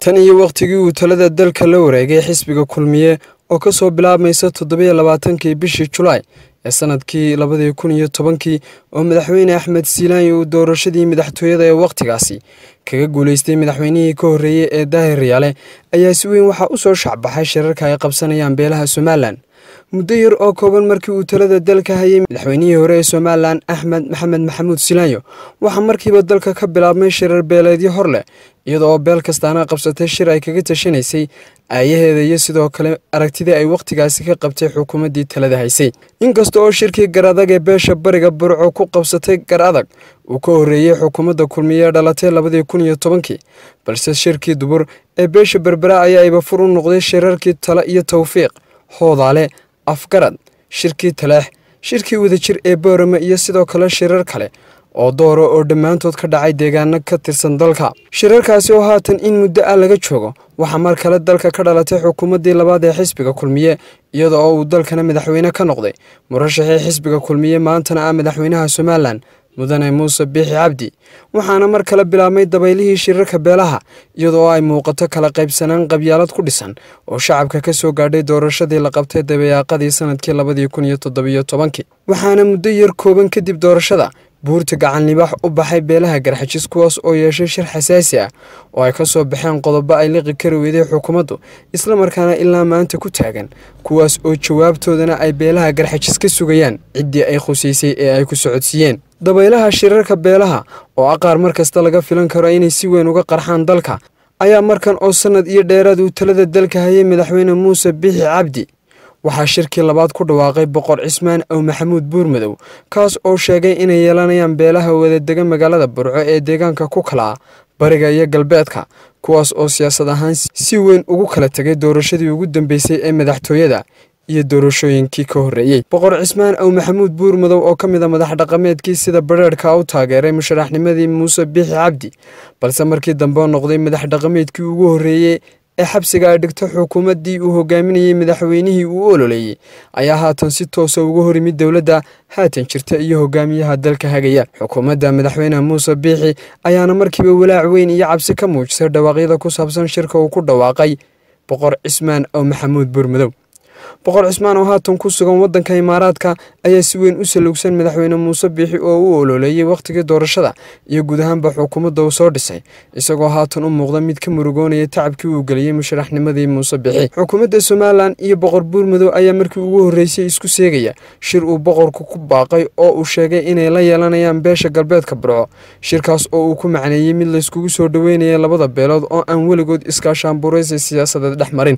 tan iyo wakhtigii uu talada dalka la wareegay xisbiga kulmiye oo ka soo bilaabmaysa toddobiyo labaatankii bishii julaay ee sanadkii labadii kun iyo tobankii oo madaxweyne axmed siilaanyi uu doorashadii madaxtooyada ee wakhtigaasi kaga guulaystay madaxweynihii ka horreeyey ee daahir riyaale ayaa si weyn waxaa u soo shacbaxay shirarka ay qabsanayaan beelaha somalilan muddo yar oo kooban markii uu talada dalka hayay madaxweynihii hore ee somalilan axmed maxamed maxamuud silaanyo waxaa markiiba dalka ka bilaabmay shirar beeleedyo hor leh iyada oo beel kastaana qabsatay shir ay kaga tashanaysay aayaheeda iyo sidoo kale aragtidii ay wakhtigaasi ka qabtay xukuumaddii talada haysay inkasta oo shirkii gar adag ee beesha bariga burco ku qabsatay gar adag uu ka horreeyey xukuumadda kulmiye ee dhalatay labadii kun iyo tobankii balse shirkii dubur ee beesha berbera ayaa ibafur u noqday shirarkii tale iyo tawfiiq hoodaale afgarad shirkii taleex shirkii wadajir ee boorame iyo sidoo kale shirar kale oo doora oo dhammaantood ka dhacay deegaano ka tirsan dalka shirarkaasi oo haatan in muddo ah laga joogo waxaa mar kale dalka ka dhalatay xukuumaddii labaad ee xisbiga kulmiye iyada oo uu dalkana madaxweyne ka noqday murashaxii xisbiga kulmiye maantana ah madaxweynaha somalilan mudane muuse biixi cabdi waxaana mar kale bilaabmay dabaylihii shirarka beelaha iyadoo ay muuqato kala qaybsanaan qabyaalad ku dhisan oo shacabka ka soo gaadhay doorashadii la qabtay dabayaaqadii sanadkii labadii kun iyo toddobiyo tobankii waxaana muddo yar kooban kadib doorashada buurta gacan libaax u baxay beelaha garxajis kuwaas oo yeeshay shir xasaasi ah oo ay ka soo baxeen qodobo ay liqi kari weyday xukuumaddu islamarkaana ilaa maanta ku taagan kuwaas oo jawaabtoodana ay beelaha garxajis ka sugayaan ciddii ay khusaysay ee ay ku socodsiiyeen dabaylaha shirarka beelaha oo aqaar mar kasta laga filan karo inay si weyn uga qarxaan dalka ayaa markan oo sannad iyo dheeraad uu talada dalka hayay madaxweyne muuse biixi cabdi waxaa shirkii labaad ku dhawaaqay boqor cismaan ow maxamuud buurmadow kaas oo sheegay inay yeelanayaan beelaha wadadega magaalada burco ee deegaanka ku kala ah bariga iyo galbeedka kuwaas oo siyaasad ahaan si weyn ugu kala tegay doorashadii ugu dambeysay ee madaxtooyada iyo doorashooyinkii ka horreeyey boqor cismaan ow maxamuud buurmadow oo ka mid a madax dhaqameedkii sida badheerhka u taageeray musharaxnimadii muuse biixi cabdi balse markii dambe noqday madax dhaqameedkii ugu horreeyey ee xabsiga ay dhigto xukuumaddii uu hogaaminayey madaxweynihii uu ololeeyey ayaa haatan si toosa uga hor yimid dowladda haatan jirta iyo hogaamiyaha dalka hagaya xukuumadda madaxweyne muuse biixi ayaana markiiba walaac weyn iyo cabsi ka muujisay dhawaaqyada ku saabsan shirka uu ku dhawaaqay boqor cismaan oo maxamuud buurmadow boqor cismaan oo haatan ku sugan waddanka imaaraadka ayaa si weyn u salugsan madaxweyne muuse biixi oo u ololeeyey wakhtigii doorashada iyo guud ahaanba xukuumadda uu soo dhisay isagoo haatan u muuqda mid ka murugoonaya tacabkii uu geliyey musharaxnimadii muuse biixi xukuumadda somalilan iyo boqor buurmadow ayaa markii ugu horreysay isku seegaya shir uu boqorku ku baaqay oo uu sheegay inay la yeelanayaan beesha galbeedka burco shirkaas oo uu ku macneeyey mid layskugu soo dhoweynaya labada beelood oo aan weligood iskaashaanburaysi siyaasadeed dhex marin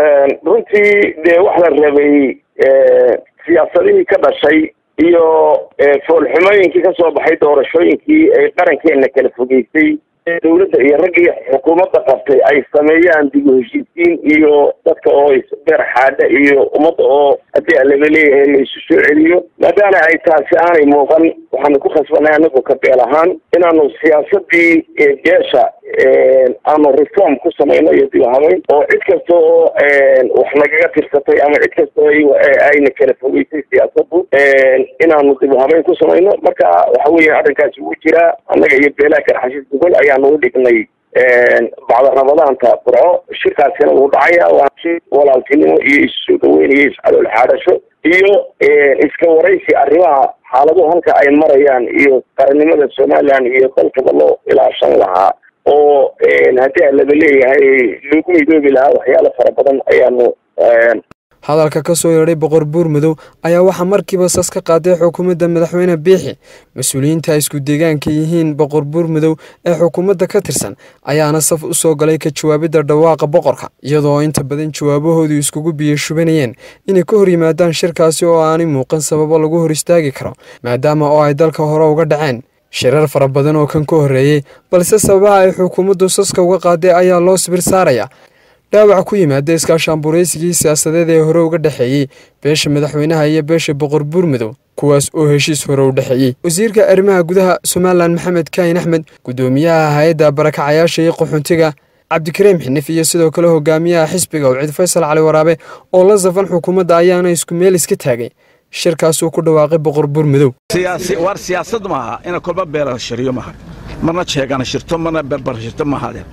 runtii dee wax la rabay siyaasadihii ka dhashay iyo foolxumooyinkii ka soo baxay doorashooyinkii ay qarankeena kala fogeysay dowladda iyo raggii xukuumadda qabtay ay sameeyaan dib u heshiisiin iyo dadka oo beer xaadha iyo ummadda oo haddii laga leeyahay la isu soo celiyo maadaama ay taasi aanay muuqan waxaanu ku khasbanay anagu ka beel ahaan inaanu siyaasadii beesha aanu reform ku samayno iyo dib habayn oo cid kasta oo wax nagaga tirsatay ama cid kasta oo ayna kala fogeysay siyaasaddu inaanu dib habayn ku samayno marka waxa weya arrinkaasi wuu jiraa annaga iyo beelaha garxashis gogol ayaanu u dhignay bacda ramadaanta burco shirkaasina wuu dhacaya waa shir walaaltinimo iyo isusoo dhaweynayo iscalool xaadhasho iyo iska waraysi arrimaha xaaladuhu halka ay marayaan iyo qarannimada somalilan iyo dalkaba loo ilaashan lahaa oo haddii laga leeyahay lagu midoobi lahaa waxyaalo fara badan ayaanu hadalka ka soo yeedhay boqor buurmadow ayaa waxaa markiiba sas ka qaaday xukuumadda madaxweyne biixi mas-uuliyiinta ay isku deegaanka yihiin boqor buurmadow ee xukuumadda ka tirsan ayaana saf u soo galay ka jawaabidda dhawaaqa boqorka iyadoo inta badan jawaabahoodu iskugu biyo shubanayeen inay ka hor yimaadaan shirkaasi oo aanay muuqan sababo lagu hor istaagi karo maadaama oo ay dalka hore uga dhaceen shirar fara badan oo kan ka horreeyey balse sababaha ay xukuumaddu saska uga qaaday ayaa loo sibir saaraya dhaawac ku yimaada iskaashaanburaysigii siyaasadeed ee hore uga dhexeeyey beesha madaxweynaha iyo beesha boqor buurmadow kuwaas oo heshiis hore u dhexeeyey wasiirka arrimaha gudaha somalilan maxamed kaahin axmed guddoomiyaha hay-adda barakacayaasha iyo qaxoontiga cabdikariim xinif iyo sidoo kale hogaamiyaha xisbiga ucid faysal cali waraabe oo la safan xukuumadda ayaana isku meel iska taagay shirkaasuu ku dhawaaqay boqor buurmadow war siyaasad maaha ina kolba beela shiriyo maaha marna jeegana shirto marna berber shirto maahadeen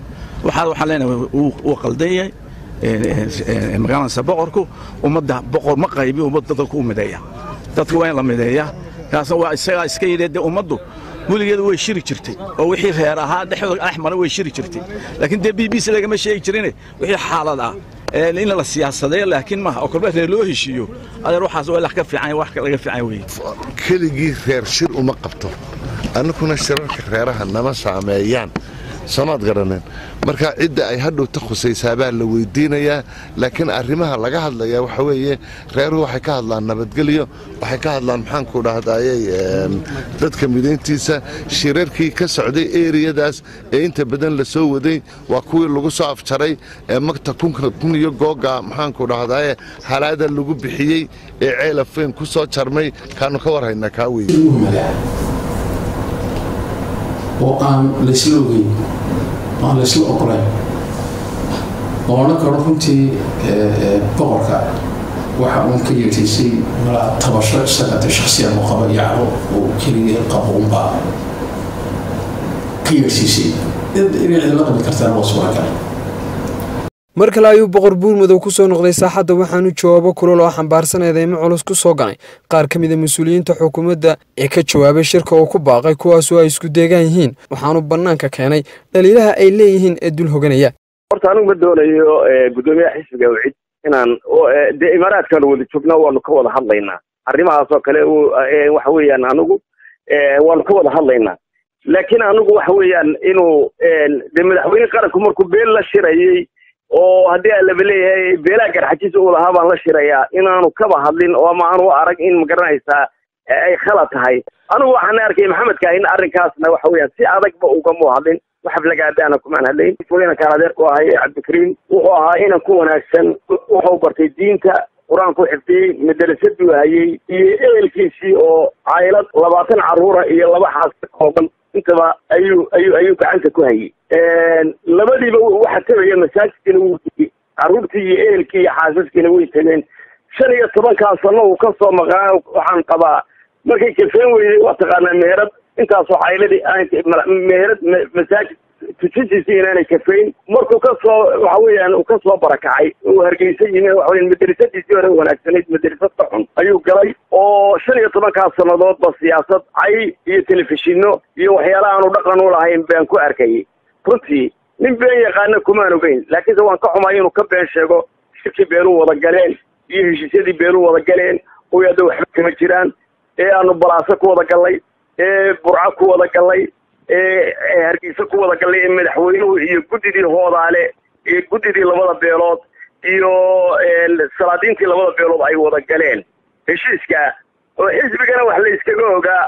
waxaa waxaan leenahay wuu qaldan yahay magaalansa boqorku ummadda boqor ma qaybi ummadda dadku u mideeya dadku waa in la mideeya kaasna waa isagaa iska yidhi dee ummaddu weligeedu way shiri jirtay oo wixii reer ahaa dhexdooda dhex mara way shiri jirtay laakiin dee b b c lagama sheegi jirine wixii xaalad ah in la siyaasadeeyo laakiin maaha oo kolba reer loo heshiiyo adeer waxaas waa wax ka fiican wax laga fiican weeye keligii reer shir uma qabto annaguna shirarka reeraha nama saameeyaan soomaad garaneen marka cidda ay hadhowta khusaysaabaa la weydiinayaa laakiin arrimaha laga hadlayaa waxa weeye reeruhu waxay ka hadlaan nabadgelyo waxay ka hadlaan maxaanku dhahdaayey dadka midayntiisa shirarkii ka socday eriyadaas ee inta badan la soo waday waa kuwii lagu soo afjaray ee magta kun iyo googa maxaanku dhahdaaye halaada lagu bixiyey ee ceelafeen ku soo jarmay kaanu ka warhaynaa kaa weye oo aan laysla ogeyn oo aan laysla oqolayn oo odhan karo runtii boqorka waxa uun ka yeetaysay malaa tabasho isagate shaksiyan u qaba yacro uu keligii qabo unbaa ka yeersiisay inay cidla qabi kartaan waa suuragal mar kale ayuu boqor buurmadow ku soo noqday saaxadda waxaanu jawaabo kulol oo xambaarsan eedeymo culus ku soo ganay qaar ka mida mas-uuliyiinta xukuumadda ee ka jawaabay shirka uu ku baaqay kuwaasoo ay isku deegaan yihiin waxaanu bannaanka keenay dhaliilaha ay leeyihiin ee dul hoganaya horta anigu ma doonayo guddoomiyaha xisbiga wcid inaan dee imaaraadkaanu wada joognaa waanu ka wada hadlaynaa arrimahaas oo kale waxa weeyaan anigu waanu ka wada hadlaynaa laakiin anigu waxa weeyaan inuu dee madaxweyne qaranku markuu beel la shirayey oo haddii aan laba leeyahay beelaha garxajiisa uu lahaa baan la shirayaa inaanu kaba hadlin oo ama aanu arag in magaranaysaa ay khalad tahay anigu waxaan arkay maxamedka in arrinkaasna waxa weeyaan si adagba ugamu hadlin waxab lagaadaana kumaan hadlayn inankaan adeerku ahay cabdikariim wuxuu ahaa inan ku wanaagsan wuxuu bartay diinta qur-aanku xifdiyey madrasaduu hayey iyo ehelkiisii oo caylad labaatan carruura iyo laba xaas ka kooban intaba ayuu ayuu ayuu gacanta ku hayey labadiiba waxa tegaya masaajidkiina wuu tegey carruurtii iyo ehelkii iyo xaasaskiina way tegeen shan iyo tobankaa sano uu ka soo maqaa waxaan qabaa markay kafeen weyday waa taqaanaa meherad intaasoo cayladii meherad masaajid tujintiisii inaanay kafayn markuu ka soo waxa weeyaan uu ka soo barakacay uu hargeysa yimi waxa weya madrasadiisii hore wanaagsanayd madrasadka xun ayuu galay oo shan iyo tobankaas sannadoodba siyaasad cay iyo telefishinno iyo waxyaala aanu dhaqan u lahayn baan ku arkayay runtii nin been yaqaana kumaan ogeyn laakiinse waan ka xumay inuu ka been sheego shirkii beeluu wada galeen iyo heshiisyadii beeluu wada galeen oo hadda waxba kama jiraan ee aanu balaaso ku wada gallay ee burco ku wada gallay ee hargeysa ku wada gallay ee madaxweynuhu iyo guddidii hoodaale iyo guddidii labada beelood iyo salaadiintii labada beelood ay wada galeen heshiiska oo xisbigana wax la iskaga ogaa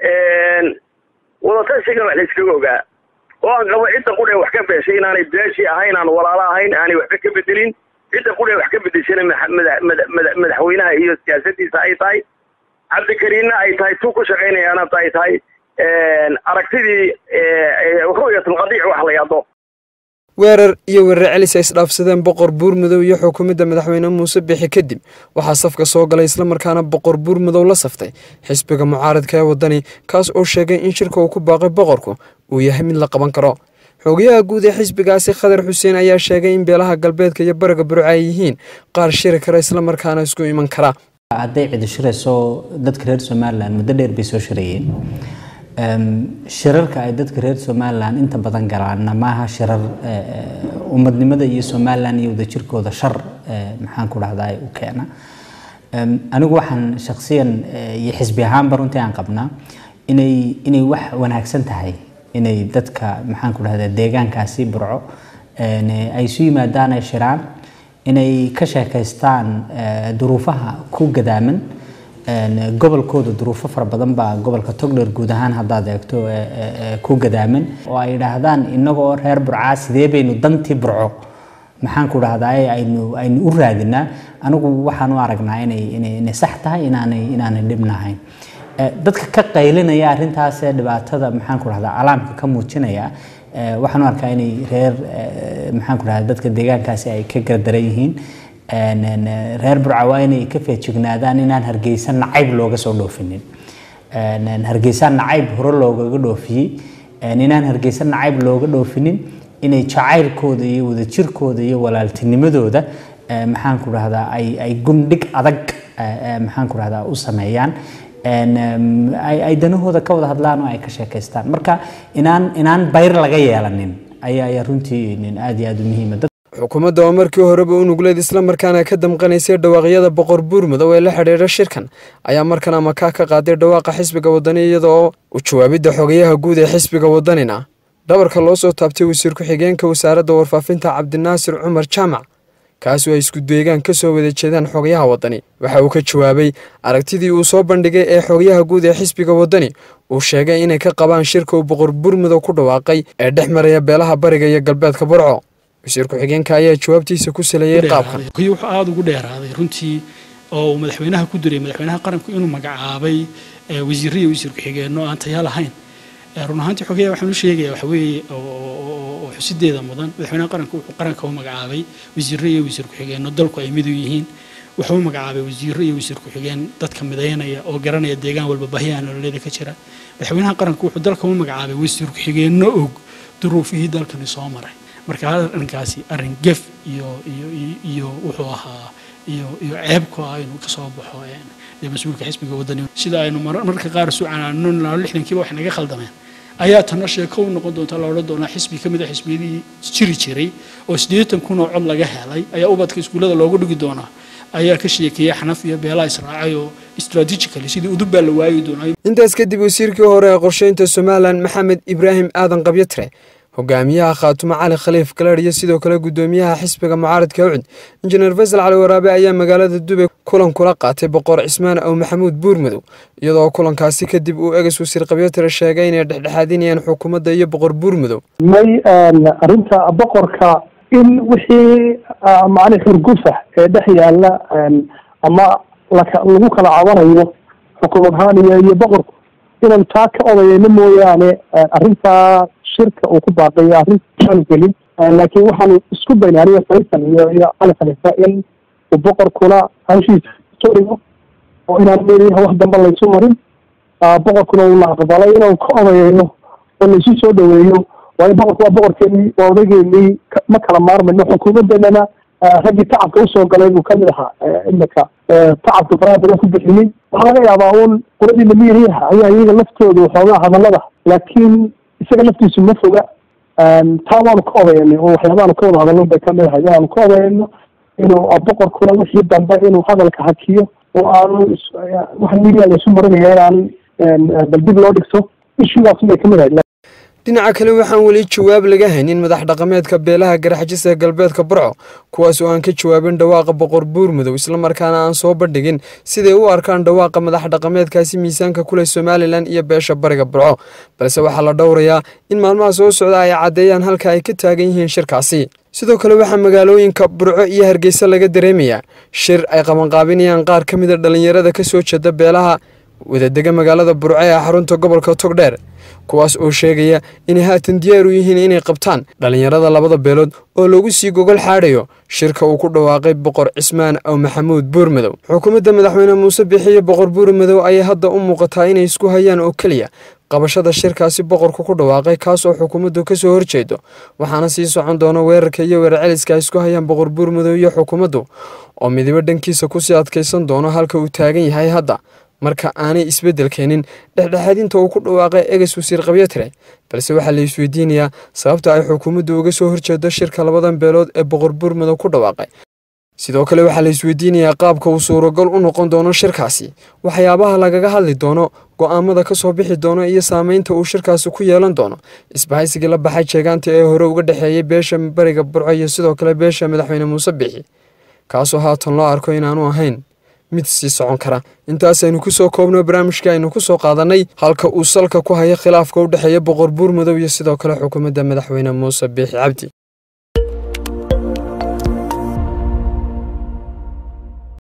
wadatashigan wax la iskaga ogaa oo aan qabo cidda qudhe wax ka beeshay inaanay beeshii ahayn aan walaalo ahayn aanay waxba ka bedelin cidda qudhe wax ka bedeshana madaxweynaha iyo siyaasadiisa ay tahay cabdikariinna ay tahay tu ku shaqaynayaana ay tahay aragtidii ru'yatulqadiic wax la yado weerar iyo weerar celis ay isdhaafsadeen boqor buurmadow iyo xukuumadda madaxweyne muuse bixi kadib waxaa safka soo galay islamarkaana boqor buurmadow la saftay xisbiga mucaaradka ee waddani kaas oo sheegay in shirka uu ku baaqay boqorku uu yahay mid la qaban karo xogayaha guud ee xisbigaasi khadar xuseen ayaa sheegay in beelaha galbeedka iyo bariga burca ay yihiin qaar shiri kara islamarkaana isku iman kara hadday cidi shirayso dadka reer somalilan muddo dheer bay soo shirayeen shirarka ay dadka reer somalilan inta badan galaanna maaha shirar ummadnimada iyo somalilan iyo wadajirkooda shar maxaan ku dhahdaa u keena anigu waxaan shaksiyan iyo xisbi ahaanba runtii aan qabnaa inay inay wax wanaagsan tahay inay dadka maxaan ku dhahdaa deegaankaasi burco ay isu yimaadaan ay shiraan inay ka sheekaystaan duruufaha ku gadaaman gobolkooda duruufo fara badan baa gobolka togdher guud ahaan haddaad eegto ku gadaaman oo ay idhaahdaan innagoo reer burcaa sidee baynu dantii burco maxaan ku dhahdaa aynu aynu u raadinaa anigu waxaan u aragnaa inay inay sax tahay inaanay inaanay dhibnahayn dadka ka qaylinaya arrintaas ee dhibaatada maxaan ku dhahdaa alaamka ka muujinaya waxaan u arkaa inay reer maxaan ku dhahdaa dadka deegaankaasi ay ka gardaran yihiin reer burca waa inay ka feejignaadaan inaan hargeysa nacayb looga soo dhoofinin hargeysa nacayb hore loogaga dhoofiyey inaan hargeysa nacayb looga dhoofinin inay jacaylkooda iyo wadajirkooda iyo walaaltinimadooda maxaan ku dhahdaa ay ay gundhig adag maxaan ku dhahdaa u sameeyaan ay danahooda ka wada hadlaan oo ay ka sheekaystaan marka inaan inaan bayr laga yeelanin ayaa ayaa runtii aad iyo aad u muhiima xukuumadda oo markii horeba u nugleed islamarkaana ka damqanaysay dhawaaqyada boqor buurmudow ee la xidhiidha shirkan ayaa markan amakaa ka qaaday dhawaaqa xisbiga wadani iyada oo u jawaabidda xogayaha guud ee xisbiga wadanina dhabarka loo soo taabtay wasiir ku-xigeenka wasaaradda warfaafinta cabdinaasir cumar jaamac kaasoo ay isku deegaan ka soo wada jeedaan xogayaha wadani waxa uu ka jawaabay aragtidii uu soo bandhigay ee xogayaha guud ee xisbiga wadani uu sheegay inay ka qabaan shirka uu boqor buurmudow ku dhawaaqay ee dhex maraya beelaha bariga iyo galbeedka burco wasiir ku-xigeenka ayaa jawaabtiisa ku saleeyey qaabkan wuxuu aada ugu dheeraaday runtii oo uu madaxweynaha ku diray madaxweynaha qaranku inuu magacaabay wasiirro iyo wasiir ku-xigeenno aan taya lahayn run ahaantii xogeya waxaan u sheegaya waxa weeye oo xusideeda mudan madaxweynaha qaranku wuxuu qaranka u magacaabay wasiirro iyo wasiir ku-xigeenno dalku ay mid u yihiin wuxuu u magacaabay wasiirro iyo wasiir ku-xigeen dadka midaynaya oo garanaya deegaan walba baahiyaha nololeeda ka jira madaxweynaha qaranku wuxuu dalka u magacaabay wasiir ku-xigeenno og duruufihii dalkani soo maray marka arrinkaasi arrin gef iyo iyo iyo wuxuu ahaa iyo iyo ceeb ku ah inuu ka soo baxo dee mas-uulka xisbiga wadani sida aynu mararka qaar suucanaano lixdankiiba wax naga khaldameen ayaa tana sheeko u noqon doonta la odhan doonaa xisbi ka mid a xisbiyadii jiri jiray oo siddeetan kun oo cod laga helay ayaa ubadka iskuullada loogu dhigi doonaa ayaa ka sheekeeyey xanaf iyo beelaa israacay oo strategically sidii udub baa la waayi doonaa intaas kadib wasiirkii hore ee qorsheynta somalilan maxamed ibraahim aadan qabyatre hogaamiyaha khaatumo cali khaliif galaadh iyo sidoo kale guddoomiyaha xisbiga mucaaradka ucud injineer faysal cali waraabe ayaa magaalada dubay kulan kula qaatay boqor cismaan ow maxamuud buurmadow iyadoo kulankaasi kadib uu eges wasiir qabyatire sheegay inay dhexdhexaadinayaan xukuumadda iyo boqor buurmadow may arrinta boqorka in wixii macni xurgufa ee dhex yaalla ama lagu kala cabanayo xukuumad ahaan iyo iyo boqorku inaan taa ka odayayno mooyaane arrintaa shirka uu ku baaqayo arrintaan gelin laakiin waxaan isku daynay aniga faysal iyo iyo cali khalifa in uu boqorkuna hawshiisa soo dhigo oo inaan meeliyaha wax dambe laysu marin boqorkuna uuna aqbalay inaan ka odayayno oo laysu soo dhaweeyo waayo boqorku waa boqorkeenii waa odaygeenii ma kala maarmayno xukuumaddeenana raggii tacabka usoo galay buu kamid ahaa imika tacabka faraha badan ku bixiyey waxaa laga yaabaa uun quladii namiiriyaha ayaa iyaga laftooda waxoogaa hadallada laakiin isaga laftiisu ma foga taa waanu ka odayanay oo waxyaabaanu ka wada hadalno bay kamid ahay waanu ka odayayno inuu boqorkuna wixii dambe inuu hadalka hakiyo oo aanu waxa midiya laysu marinaya inaan bal dib loo dhigto ishugaas bay kamid ahayd dhinaca kale waxaan weli jawaab laga haynin madax dhaqameedka beelaha garaxjisa galbeedka burco kuwaas oo aan ka jawaabin dhawaaqa boqor buurmadow islamarkaana aan soo bandhigin siday u arkaan dhawaaqa madax dhaqameedkaasi miisaanka kuleh somalilan iyo beesha bariga burco balse waxaa la dhowrayaa in maalmaha soo socda ay caddeeyaan halka ay ka taagan yihiin shirkaasi sidoo kale waxaa magaalooyinka burco iyo hargeysa laga dareemayaa shir ay qabanqaabinayaan qaar ka mid a dhallinyarada ka soo jeeda beelaha wadadega magaalada burco ee xarunta gobolka togdheer kuwaas oo sheegaya inay haatan diyaar u yihiin inay qabtaan dhallinyarada labada beelood oo lagu sii gogol xaadhayo shirka uu ku dhawaaqay boqor cismaan ow maxamuud buurmadow xukuumadda madaxweyne muuse bixiyo boqor buurmadow ayay hadda u muuqataa inay isku hayaan oo keliya qabashada shirkaasi boqorku ku dhawaaqay kaas oo xukuumaddu ka soo horjeedo waxaana sii socon doona weerarka iyo weerarceliska ay isku hayaan boqor buurmadow iyo xukuumaddu oo midibo dhankiisa kusii adkaysan doono halka uu taagan yahay hadda marka aanay isbeddel keenin dhexdhexaadinta uu ku dhawaaqay eges wasiir qabyatire balse waxaa la isweydiinayaa sababta ay xukuumaddu uga soo horjeedo shirka labadan beelood ee boqor buurmadow ku dhawaaqay sidoo kale waxaa la isweydiinayaa qaabka uu suuragal u noqon doono shirkaasi waxyaabaha lagaga hadli doono go'aamada ka soo bixi doono iyo saameynta uu shirkaasi ku yeelan doono isbahaysigii la baxay jeegaanta ee hore uga dhexeeyay beesha bariga burco iyo sidoo kale beesha madaxweyne muuse bixi kaasoo haatan loo arko inaanu ahayn mid sii socon kara intaasaynu ku soo koobno barnaamijka aynu ku soo qaadannay halka uu salka ku haya khilaafka u dhexeeya boqor buurmadow iyo sidoo kale xukuumadda madaxweyne muuse biixi cabdi